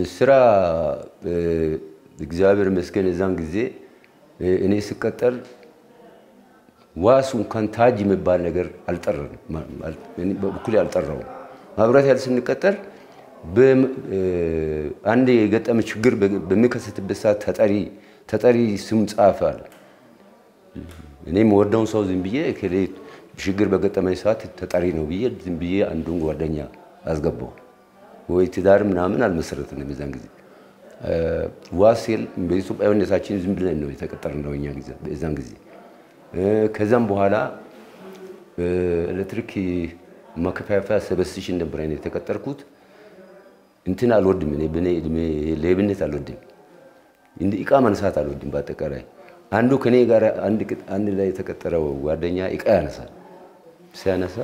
ስራ እግዚአብሔር ይመስገን የዛን ጊዜ እኔ ስቀጠር ዋሱ እንኳን ታጅ የሚባል ነገር አልጠራም፣ በኩል አልጠራውም። ማብራት ያለ ስንቀጠር አንድ የገጠመ ችግር በሚከሰትበት ሰዓት ተጠሪ ተጠሪ ስም ጻፈ አለ። እኔም ወደውን ሰው ዝም ብዬ ችግር በገጠመኝ ሰዓት ተጠሪ ነው ብዬ ዝም ብዬ አንዱን ጓደኛ አስገባው። ወይ ትዳር ምናምን አልመሰረትንም የዛን ጊዜ ዋሴል በኢትዮጵያዊነታችን ዝም ብለን ነው የተቀጠርነው እኛ ጊዜ በዛን ጊዜ። ከዛም በኋላ ኤሌክትሪክ ማከፋፈያ ሰበስሽን ነበር አይነት የተቀጠርኩት። እንትን አልወድም እኔ በኔ እድሜ ሌብነት አልወድም፣ እንደ እቃ ማንሳት አልወድም። በአጠቃላይ አንዱ ከኔ ጋር አንድ ላይ የተቀጠረው ጓደኛ እቃ ያነሳል። ሲያነሳ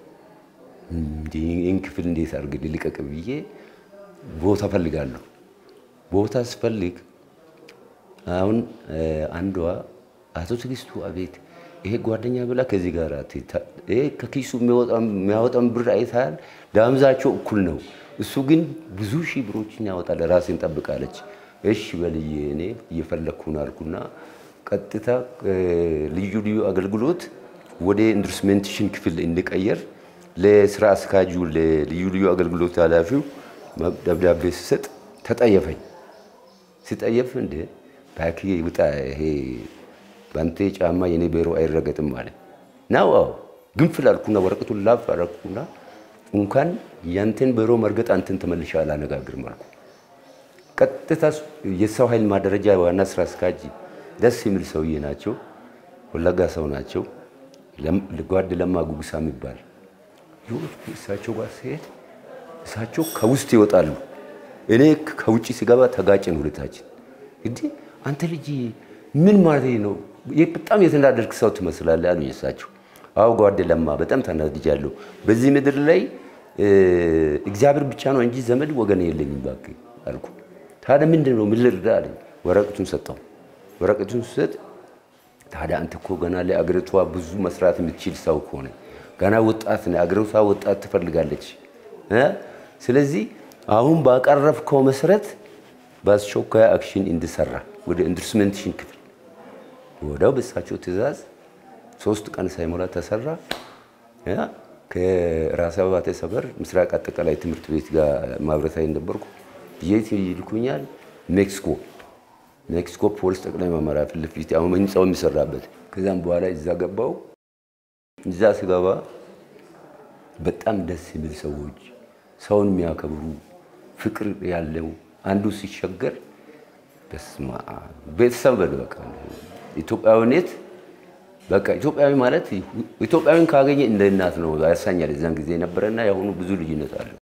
ይህን ክፍል እንዴት አድርግ ልቀቅ ብዬ ቦታ ፈልጋለሁ። ቦታ ስፈልግ አሁን አንዷ አቶ ትዕግስቱ አቤት ይሄ ጓደኛ ብላ ከዚህ ጋር ይሄ ከኪሱ የሚያወጣን ብር አይታል፣ ዳምዛቸው እኩል ነው። እሱ ግን ብዙ ሺህ ብሮችን ያወጣል። ራሴን ጠብቃለች። እሺ በልዬ እኔ እየፈለግኩ ነው አልኩና ቀጥታ ልዩ ልዩ አገልግሎት ወደ ኢንቨስትመንቴሽን ክፍል እንድቀየር ለስራ አስካጁ ለልዩ ልዩ አገልግሎት ኃላፊው ደብዳቤ ስሰጥ ተጠየፈኝ። ሲጠየፍ እንደ ባኪ ውጣ፣ ይሄ በአንተ ጫማ የኔ ቢሮ አይረገጥም ማለት ነው። አዎ ግንፍል አልኩና ወረቀቱን ላፍ አደረኩና እንኳን ያንተን ቢሮ መርገጥ አንተን ተመልሼ አላነጋግርም አልኩ። ቀጥታ የሰው ኃይል ማደረጃ ዋና ስራ አስካጅ ደስ የሚል ሰውዬ ናቸው። ወለጋ ሰው ናቸው። ጓድ ለማ ጉጉሳ የሚባል እሳቸው ጋር ሲሄድ እሳቸው ከውስጥ ይወጣሉ። እኔ ከውጭ ሲገባ ተጋጭን ሁለታችን። እንዲህ አንተ ልጅ ምን ማለት ነው? በጣም የተናደድክ ሰው ትመስላለህ አሉኝ እሳቸው። አዎ ጓድ ለማ በጣም ተናድጃለሁ። በዚህ ምድር ላይ እግዚአብሔር ብቻ ነው እንጂ ዘመድ ወገን የለኝም እባክህ አልኩ። ታዲያ ምንድን ነው ምን ልርዳ አለኝ። ወረቀቱን ሰጠው። ወረቀቱን ስሰጥ ታዲያ አንተ እኮ ገና ለአገሪቷ ብዙ መስራት የምትችል ሰው ከሆነ ገና ወጣት ነህ፣ አገሪቷ ወጣት ትፈልጋለች። ስለዚህ አሁን ባቀረብከው መሰረት በአስቸኳይ አክሽን እንድሰራ ወደ ኢንቨስትመንቴሽን ክፍል ወዲያው በእሳቸው ትዕዛዝ ሶስት ቀን ሳይሞላ ተሰራ። ከራስ አበባተ ሰፈር ምስራቅ አጠቃላይ ትምህርት ቤት ጋር ማብረታዊ ነበርኩ። የት ይልኩኛል? ሜክሲኮ ሜክሲኮ ፖሊስ ጠቅላይ መመሪያ ፊት ለፊት አሁን ህንፃው የሚሰራበት። ከዛም በኋላ እዛ ገባው። እዛ ስገባ በጣም ደስ የሚል ሰዎች፣ ሰውን የሚያከብሩ ፍቅር ያለው አንዱ ሲቸገር በስማ ቤተሰብ በል በቃ ኢትዮጵያዊነት በቃ ኢትዮጵያዊ ማለት ኢትዮጵያዊን ካገኘ እንደ እናት ነው ያሳኛል። እዛን ጊዜ ነበረና የአሁኑ ብዙ ልዩነት አለው።